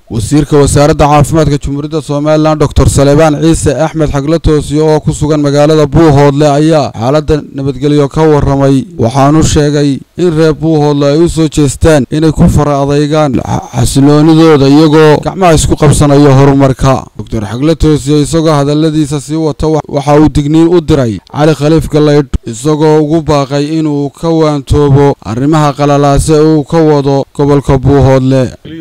wasiirka wasaaradda caafimaadka jumhuuriyadda somalilan doctor salebaan ciise axmed xagla toosiye oo ku sugan magaalada buuhoodle ayaa xaaladda nabadgelyo ka waramay waxaanu sheegay in reer buuhoodle ay u soo jeestaan inay ku fara adaygaan xasiloonidooda iyagoo gacmaha isku qabsanayo horumarka doctor xagla toosiye isagoo hadaladiisa sii wata waxa uu digniin u diray cali khaliif galaydh isagoo ugu baaqay inuu ka waantoobo arrimaha qalalaase uu ka wado gobolka buuhoodle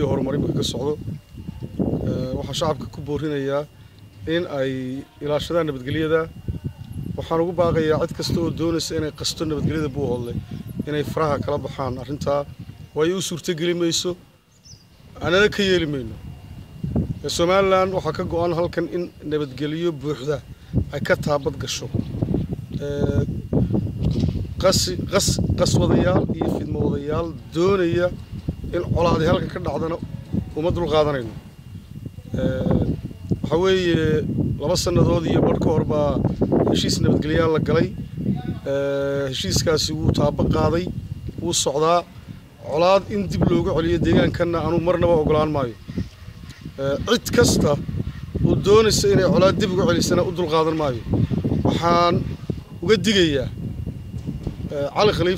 waxaa shacabka ku boorinayaa in ay ilaashadaan nabadgelyada waxaan ugu baaqayaa cid kasta oo doonaysa inay qasto nabadgelyada buuhoodle inay faraha kala baxaan arrintaa waayo u suurtogeli mayso anana ka yeeli mayno somalilan waxaa ka go-an halkan in nabadgelyo buuxda ay ka taabad gasho qaswadayaal iyo fidmowadayaal doonaya in colaadi halkan ka dhacdana uma dul qaadanayno waxaa weeye laba sannadood iyo barh ka hor baa heshiis nabadgelyaal la galay heshiiskaasi wuu taabo qaaday wuu socdaa colaad in dib loogu celiyo deegaankanna anuu marnaba ogolaan maayo cid kasta oo doonaysa inay colaad dib uga celisana u dul qaadan maayo waxaan uga digayaa cali khaliif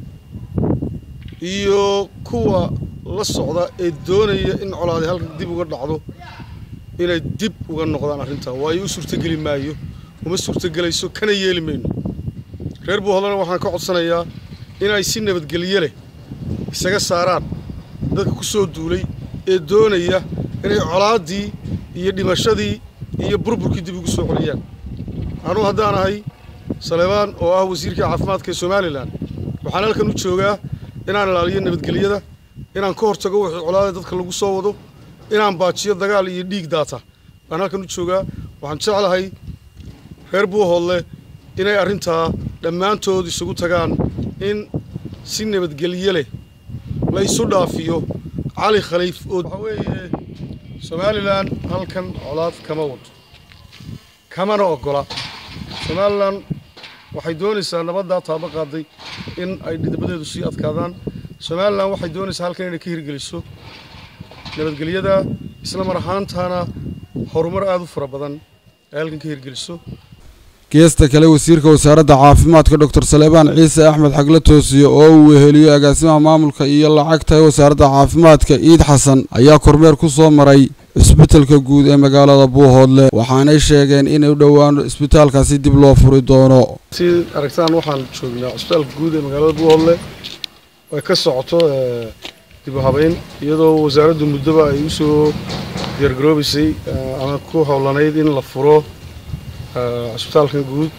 iyo kuwa la socda ee doonaya in colaadi halkan dib uga dhacdo inay dib uga noqdaan arrintaa waayo u suurtogeli maayo uma suurtogelayso kana yeeli mayno reer buuhoodlana waxaan ka codsanayaa inay si nabadgelye leh isaga saaraan dadka ku soo duulay ee doonaya inay colaaddii iyo dhimashadii iyo burburkii dib ugu soo celiyaan anuu haddaan ahay salebaan oo ah wasiirka caafimaadka ee somalilan waxaan halkan u joogaa inaan ilaaliyo nabadgelyada inaan ka hortago wixii colaada dadka lagu soo wado inaan baajiyo dagaal iyo dhiig daata baan halkan u joogaa waxaan jeclahay reer buuhoodle inay arrintaa dhammaantood isugu tagaan in si nabadgelye leh la isu dhaafiyo cali khaliif oo waxaa weeye somalilan halkan colaad kama wado kamana ogola somalilan waxay doonaysaa nabaddaa taabo qaaday in ay dhidabadeedu sii adkaadaan somalilan waxay doonaysaa halkan inay ka hirgeliso nabadgelyada isla mar ahaantaana horumar aada u fara badan ay halkan ka hirgeliso geesta kale wasiirka wasaaradda caafimaadka doctor salebaan ciise axmed xagla toosiye oo uu weheliyo agaasimaha maamulka iyo lacagta ee wasaaradda caafimaadka iid xasan ayaa kormeer ku soo maray cisbitalka guud ee magaalada buuhoodle waxaanay sheegeen inay dhowaan cisbitaalkaasi dib loo furi doono si aragtaan waxaan joognaa cisbitaalka guud ee magaalada buuhoodle ay ka socoto dib u habeyn iyadoo wasaaraddu muddoba ay usoo diyaargaroobaysay ama ku howlanayd in la furo cisbitaalkan guud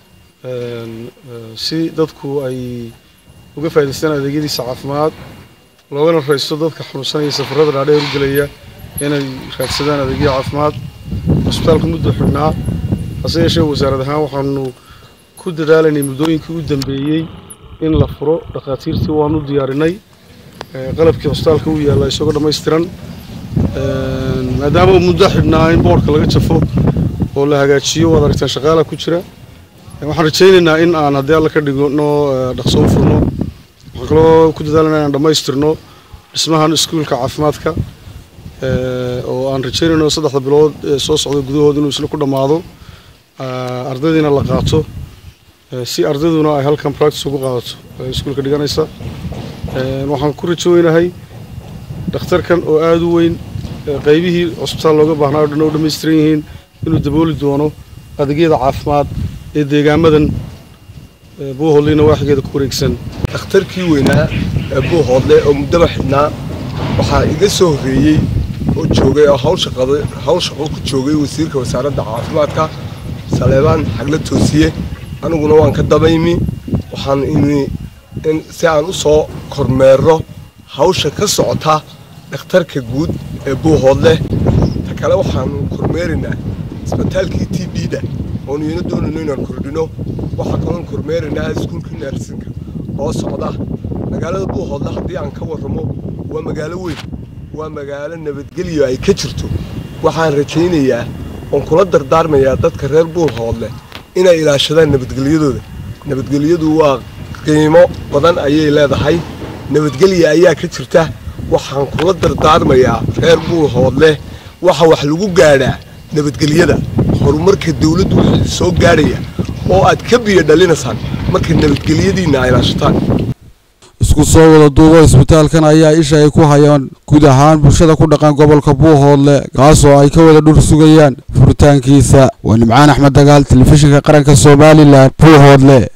si dadku ay uga faa'idaystaan adeegyadiisa caafimaad loogana raysto dadka xanuunsanaya safarrada dhaadheer u gelaya inay raadsadaan adeegyo caafimaad cisbitaalka muddo xidhnaa hase yeeshee wasaarad ahaan waxaanu ku dadaalaynay muddooyinkii u dambeeyey in la furo dhakhaatiirtii waanu diyaarinay qalabkii cisbitaalka u yaalla isagoo dhammaystiran maadaama muddo xidhnaa in boodhka laga jafo oo la hagaajiyo waad aragtaan shaqaalaha ku jira waxaan rajaynaynaa in aan haddii alla ka dhigno dhaqso u furno waxaan kaloo ku dadaalana inaan dhammaystirno dhismahan iskuulka caafimaadka oo aan rajaynayno saddexda bilood ee soo socda gudahood inuu isla ku dhammaado ardaydiina la qaato si ardayduna ay halkan practice ugu qaadato iskuulka dhiganaysa waxaan ku rajooynahay dhakhtarkan oo aada u weyn qaybihii cusbitaal looga baahnaa o dhan oo dhammaystiran yihiin inuu dabooli doono adeegyada caafimaad ee deegaamadan buuhoodleyna waaxigeeda ku wareegsan dhakhtarkii weynaa ee buuhoodle oo muddaba xidhnaa waxaa iga soo horreeyey oo joogay oo hawl shaqo ku joogay wasiirka wasaaradda caafimaadka saleebaan xagla toosiye aniguna waan ka dabaymi waxaan imi si aan u soo kormeero hawsha ka socota dhakhtarka guud ee buuhoodle ta kale waxaanu kormeeraynaa isbitaalkii t b da oonu iyana doonayno inaan kordhino waxaa kaloon kormeeraynaa iskuulkii neersinka oo socda magaalada buuhoodle haddii aan ka warramo waa magaalo weyn waa magaalo nabadgelyo ay ka jirto waxaan rajaynayaa oon kula dardaarmayaa dadka reer buuhoodle inay ilaashadaan nabadgelyadooda nabadgelyadu waa qiimo badan ayay leedahay nabadgelya ayaa ka jirta waxaan kula dardaarmayaa reer buuhoodleh waxa wax lagu gaadhaa nabadgelyada horumarka dawladdu wuxuu soo gaadhaya oo aad ka biyo dhalinaysaan marka nabadgelyadiinna ay ilaashataan isku soo wada duubo isbitaalkan ayaa isha ay ku hayaan guud ahaan bulshada ku dhaqan gobolka buuhoodle kaasoo ay ka wada dhur sugayaan furitaankiisa waa nimcaan axmed dagaal telefishinka qaranka somalilan buuhoodle